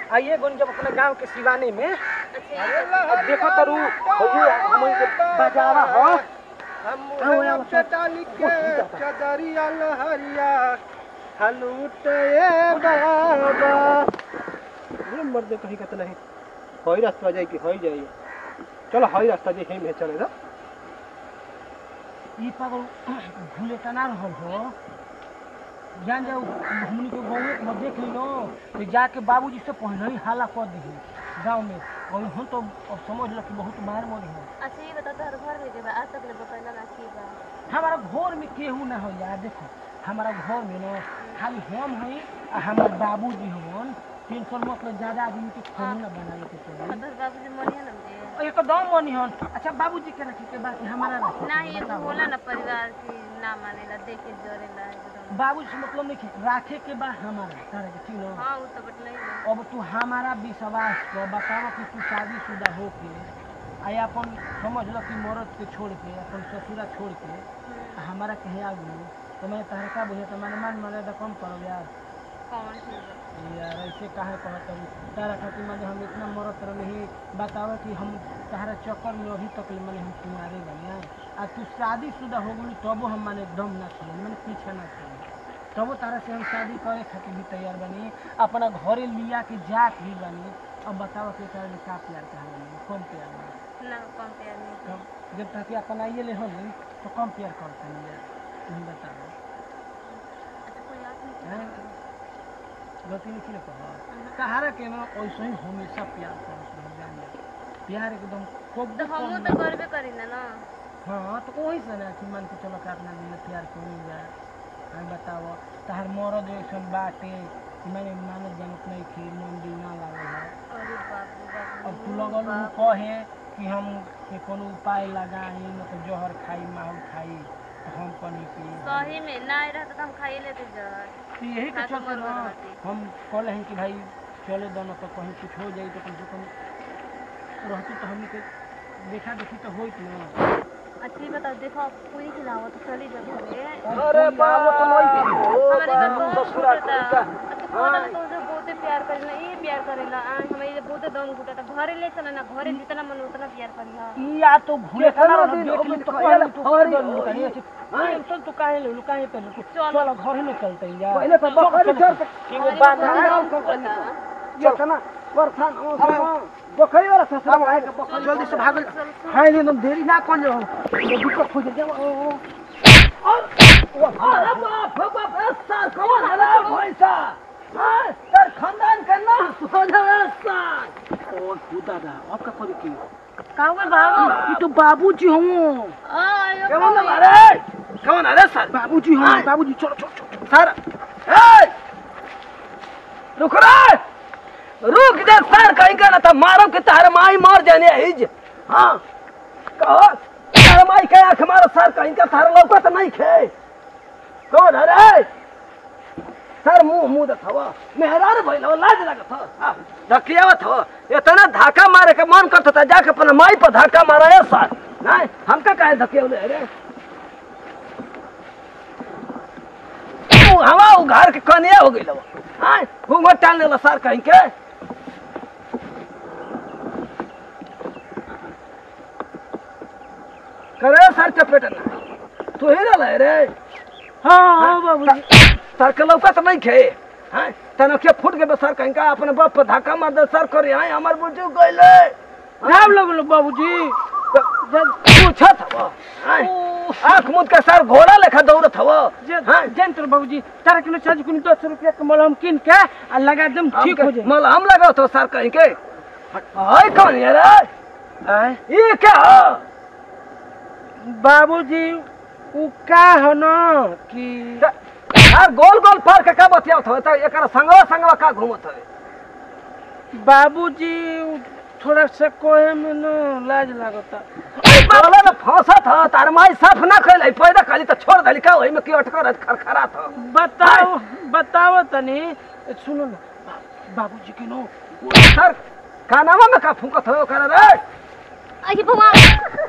आइए गोन जब अपने गांव के सिवाने में अच्छा अब देखो तरू हो हम के बजावा हो हम आओ, आओ, मुहे डाली के चदरिया लहरिया हलूट ए बाबा ये मर्द कहीं का तो नहीं हई रास्ता जाई कि हई जाई चलो हई रास्ता जे हेम है चले ना ई पागल भूले तना रहल हो जान जाओ हमनी के गाँव में देख ली लो तो जाके बाबूजी से पहले ही हाला कर दी गाँव में और हम तो अब समझ लो कि बहुत मार मोरी है अच्छा ये बता तोहर घर में के बा आज तक ले बतैला ना की बा हमारा घर में केहू ना हो यार देखो हमारा घर में ना खाली हम हई आ हमार बाबूजी हवन टेंशन मतलब ज्यादा आदमी के खाना ना बनावे के चाहिए तोहर बाबूजी मरिया ना मुझे एकदम मनी हन अच्छा बाबूजी के रखे के बाकी हमारा रखे ना ये तो होला ना परिवार की ना मानेला देखे जरेला एकदम बाबूजी से मतलब नहीं खे- राखे के बा हमारा तारा के ठीक न हाँ वो तो बटले ही अब तू हमारा विश्वास कर बतावा कि तू शादीशुदा हो के आई अपन समझ लो कि मरद के छोड़ के अपन ससुरा छोड़ के आ हमारा कहे आ गई तो मैं तहरा का बुझे तो मैंने मान मर्यादा कम करो यार कौन ठीक बा यार ऐसे काहे कहत हूँ तारा खातिर मैंने हम इतना मरत नहीं बतावा कि हम तारा चक्कर में अभी तक ले मैंने हम तुम्हारे बने हैं आ तू शादीशुदा हो गई तबो हम माने दम ना छोड़े मैंने पीछे ना छोड़े तबो तारा से हम शादी करे खातिर भी तैयार बनी अपना घरे लिया के जात भी बनी अब बताओ कि तारा में का प्यार कहा बनी कम प्यार बनी ना कम पे आदमी के। तब जब तक अपन आइए ले हो तो कम प्यार करते हैं यार तुम बताओ अच्छा कोई आदमी के हैं? गलती नहीं की कहा कहारा के ना वैसे ही हमेशा प्यार करो जान जा प्यार एकदम खूब तो हमू तो करबे करी ना ना हाँ तो वही से ना कि मान के चलो कि अपना दिल प्यार क्यों नहीं जाए हमें बताओ तहार मरद ऐसा बाटे कि मैंने मानत जानत नहीं थी मन दिल ना लागल है अरे बाप रे बाप अब तू लगल उ कहे कि हम के कोनो उपाय लगाई मतलब जहर खाई माहौल खाई तो हम कनी कि सही में ना आई रहता तो हम खाइए लेते जहर तो यही के हाँ, तो चलते मरवा ना रहती। हम कहले हैं कि भाई चले दोनों तो कहीं कुछ हो जाई तो कम से कम रहती तो हमने के देखा देखी तो होइत ना अच्छा ये बताओ देखो पूरी खिलाओ तो चली जाओ घरे अरे बाबू तो नहीं हमारे घर बहुत घुटता अच्छा कोना तो उसे बहुते प्यार करेला ये प्यार करेला आ हमें ये बहुते दम घुटता घरे ले चला ना घरे जितना मन उतना प्यार करिहा ई या तो भूले खाना वाला देख ली तो कहले तू कर दो लुकाई अच्छी हां चल तू काहे ले लुकाई पे चलो घर में चलते हैं यार पहले तो बकरी चल के वो बांधा जितना बरसान बकरी वाला ससुरा आए के बकरी जल्दी से भाग हाय ले तुम देरी ना कौन जाओ ये दिक्कत हो जाए ओ अरे बाप रे बाप सर कौन है रे भैंसा हां सर खानदान का नाम सोना सर ओ खुदा दा आपका कोई की कहाँ में बाबू ये तो बाबूजी हूँ आयो कौन अरे कौन अरे सर बाबूजी हूँ बाबूजी चलो चलो चलो सर ए रुक रे रुक जा सर कहीं का ना था मारो के तार माई मार जाने हिज हाँ कहो तार माई के आंख मारो सर कहीं का तार लौका तो नहीं खे कौन अरे सर मुंह मुंह देखवा मेहरार भइल हो लाज लागत हो धकियावत हो इतना धाका मारे के मन करत था जाके अपना माई पर धाका मारा है सर नहीं हमका काहे धकियावले रे ऊ हवा उ घर के कनिया हो गइल हां घूंघट टाल लेला सर कहीं के करे सर चपेट ना तू ही रहला रे हाँ बाबू सर के लौका तो नहीं खे हाँ तनखे फूट के सर कहीं का अपने बाप पर धक्का मार दे सर करे हाँ हमार बुझू गइले नाम लगलो बाबूजी पूछत हवा आंख मुद के सर घोड़ा लेखा दौड़त हवा हाँ जंत्र बाबूजी तारा किलो चार्ज कुनी दस रुपया के मलहम किन के आ लगा दम ठीक हो जाए मल हम लगाओ तो सर कहीं के हाय कौन ये रे आय ये क्या हो बाबूजी उ का हो न कि यार गोल गोल पार के का बतियावत हो त एकरा संगवा संगवा का घूमत हवे बाबूजी उ थोड़ा सा कोहे में न लाज लागता बोला ना फंसा था तार माई साफ ना कैले पैदा खाली तो छोड़ दली का ओही में की अटकर खरखरा था बताओ बताओ तनी सुनो ना बा- बाबूजी के नो सर कानावा में का फूकत हो ओकरा रे अरे भगवान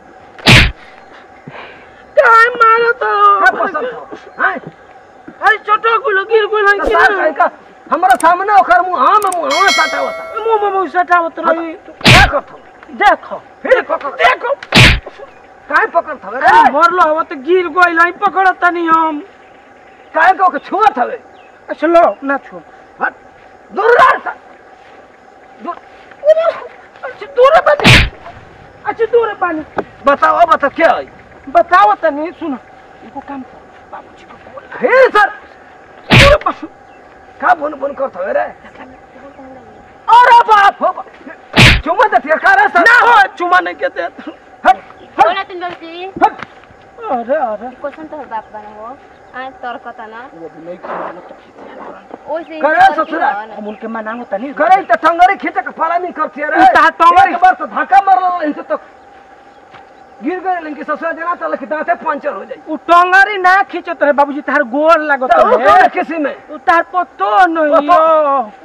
काय मारो तो का पसंद हो हां अरे छोटो गुलो गिर गुलो तो सर कहीं का हमारा सामने ओकर मुंह में मुंह साटा होता मुंह में मुंह सटावत रही क्या करथो देखो फिर पकड़ देखो काहे पकड़ थवे रे मरलो हवा तो गिर गइल है पकड़ तनी हम काहे को के छुआ थवे अच्छा लो ना छो हट दूर रह सा दूर अच्छा दूर पानी अच्छा दूर पानी बताओ बताओ क्या है बताओ तनी सुनो इनको काम करो बाबूजी को बोल हे सर दूर पानी का बुन बुन कर थवे रे अरे बाप हो बाप। चुमा दे तिया करे सर ना हो चुमा नहीं के दे हट बोला तुम बाबूजी हट अरे अरे क्वेश्चन तो बाप बना हो आ तर्क त ना वो भी नहीं खाना तो खींचे ओइसे करे ससुरा। हम उनके मनांगो तनी करे त टंगरी खींचे के फला नहीं करती रे ई ता टंगरी- एक बार तो धक्का मारल इनसे तो गिर गए लेकिन ससुरा जना तो लखी दांते पंचर हो जाई उ टंगरी ना खींचत रहे बाबूजी तार गोर लागत तो वो रहे कौन किसी में उ तार पतो नहीं पतो- हो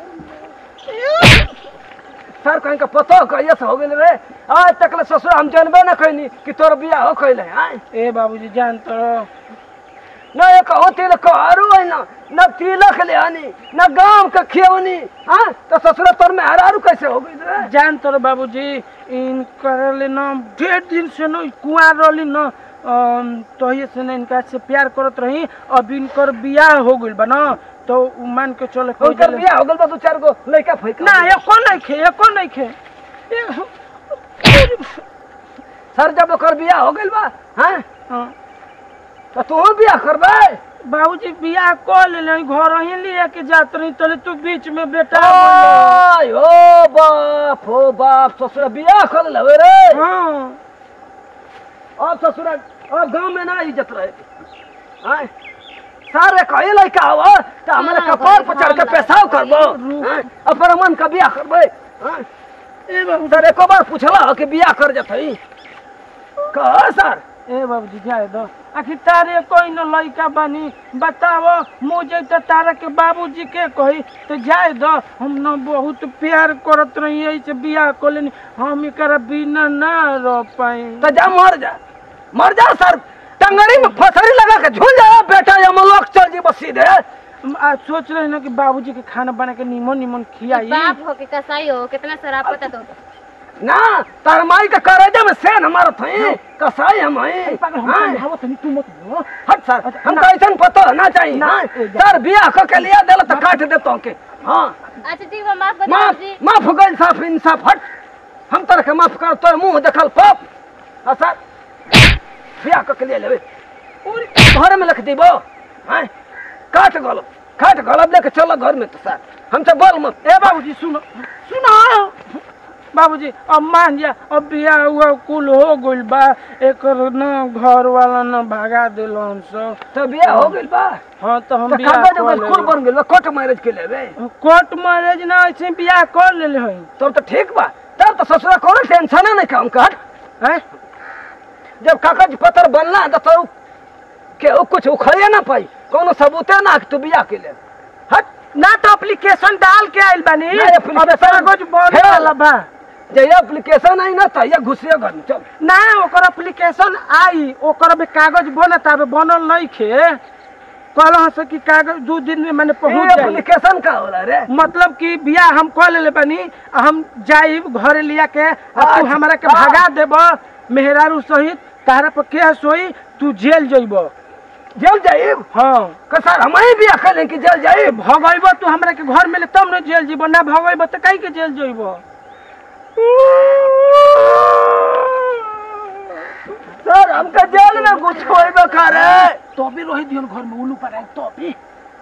सर कहीं का पतो कहिए से हो गेल रे आज तक ले ससुर हम जानबे न कइनी कि तोर बियाह हो कइले आय ए बाबूजी जान तो न एक हो तिलक आरू है न न तिलक ले आनी न गांव के खियवनी हां तो ससुर तोर में हरारू कैसे हो गइल रे जान तो बाबूजी इन करले न ढेर दिन से न कुआर रहली न अम, तहिए से न इनका से प्यार करत रही अब इनकर बियाह हो गइल बा न तो उ मान के चले कोई उनकर बियाह हो गइल बा दो चार गो लइका फइका ना एको नहीं खे एको नहीं खे ए- सर जब ओकर बियाह हो गइल बा हैं हाँ। तो तू बियाह करबे बाबूजी बियाह कर ले घर ही लिए के जात रही तले तू बीच में बेटा बोल आय ओ बाप हो बाप ससुर बियाह कर लेवे रे हाँ अब ससुर अब गांव में ना इज्जत रहे आय सारे कहे लइका हो तो हमारे हाँ, कपार पर चढ़ के हाँ, पेशाब करबो रुक। हैं? अपन मन का बियाह करबे हैं? ए बाबू सर एको बार पूछला हो कि बियाह कर जतई कह सर ए बाबूजी जाए दो आखिर तारे कोई न लइका बनी बताओ मुझे तो तारा के बाबूजी के कही तो जाए दो हम न बहुत प्यार करत रही ऐसे बियाह को लेनी हम एकरा बिना ना रह पाई तो जा मर जा मर जा सर टंगड़ी में फसरी लगा के झूल जा बेटा ये मलोक चल जी बस सीधे आज सोच रहे ना कि बाबूजी के खाना बना के निमन निमन खियाई बाप हो के कसाई हो कितना शराब पता तो ना तार माई के करेजा में सेन हमारा थई कसाई हम हई पागल हम हाँ? समझावो तनी तू मत बोलो हट सर अच्छा, हम ना। ऐसा पता होना चाहिए ना, हाँ? ए, जा। सर बियाह को के लिया दिल तो काट दे तो के हाँ अच्छा ठीक बा माफ कर दे माफ बाबूजी माफ हो गई साफ इंसाफ हट हम तरह के माफ कर तो मुंह देखल पाप हाँ सर बियाह को के लिए लेवे घर में लिख दीबो हाँ काट गलब काट गलब लेके चलो घर में तो सर हमसे बोल मत ए बाबूजी सुनो सुनो बाबूजी अब मान जा अब बियाह हुआ कुल हो गइल बा एकर न घर वाला न भगा दिल हम सब तो बियाह हो गइल बा हाँ तो हम तो बियाह कागज कर ओगज लेले। कुल बन गइल बा कोर्ट मैरिज के लेवे कोर्ट मैरिज ना ऐसे बियाह कर लेले हई तब तो ठीक बा तब तो ससुरा कोनो टेंशन नहीं काम कर हैं जब कागज पत्र बनला तो तो के उ कुछ उखड़े ना पाई कोनो सबूते ना कि तू बियाह के ले हट ना तो एप्लीकेशन डाल के आइल बानी ना, अब application- कागज बन हे। वाला बा जे एप्लीकेशन आई ना तो ये घुसिए घर में चल ना ओकर एप्लीकेशन आई ओकर भी कागज बनत आबे बनल नहीं खे कहल से कि कागज दू दिन में मैंने पहुंच ये जाई एप्लीकेशन का होला रे मतलब कि बियाह हम कर लेले बानी आ हम जाइब घरे लिया के आ तू अच्छा, हमरा के हाँ। भगा देब मेहरारू सहित तारा पर केस होई तू जेल जइब जेल जाइब हाँ का सर हम ही बियाह कर कि जेल जाइब भगैब तू हमरा के घर में ले तब न जेल जइब ना भगैब त काहे के जेल जइब सर हमका जेल में घुस होइबे करे तो भी रही दियन घर में उल्लू पर आए तो भी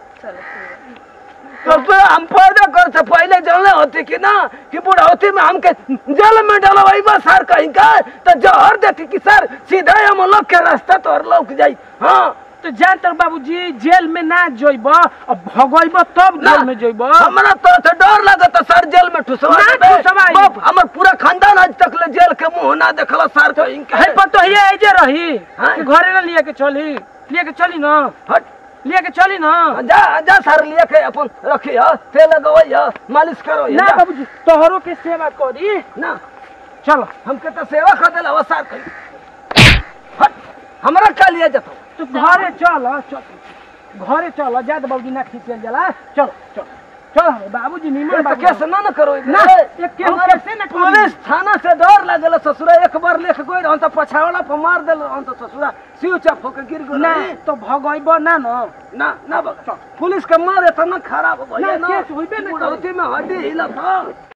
तो फिर हम पैदा कर से पहले जानले होती कि ना कि बुढ़ौती में हमके जेल में डलवाई बा सर कहीं का तो जहर देती कि सर सीधे हम लोग के रास्ता तो लौक जाई हाँ तो जान तर बाबूजी जेल में ना जइब अब भगैब तब ना, जेल में जइब हमरा तो तो डर लगत सर जेल में ठुसवा ना देबे। ठुसवाई। बाप, हमर पूरा खानदान आज तक ले जेल के मुंह ना देखला सर कहीं के है पर तो ये एजे रही हाँ। कि घरे ना लिए के चली लिए के चली ना हट लिए के चली ना जा जा सर लिए के अपन रखी है तेल लगवई मालिश करो ना बाबूजी तोहरो के सेवा करी ना चलो हमके तो सेवा कर देला वो सर कहीं हट हमरा का लिए जतो तू घरे चल चल घरे चल जात बाबूजी ना खींचल जाला चल चल चल बाबूजी निमन तो बाबू केस ना न करो ना, एक केहू हमारे कैसे न करी? पुलिस थाना से डर लागल ससुरा एक बार लेख गई रहन तो पछावला पर मार देल रहन तो ससुरा सिउ चाप होके गिर गई ना तो भगइब ना न ना ना बग पुलिस के मार इतना खराब भइल ना, ना केस होइबे न करी। बुढ़ौती में हड्डी हिलत ह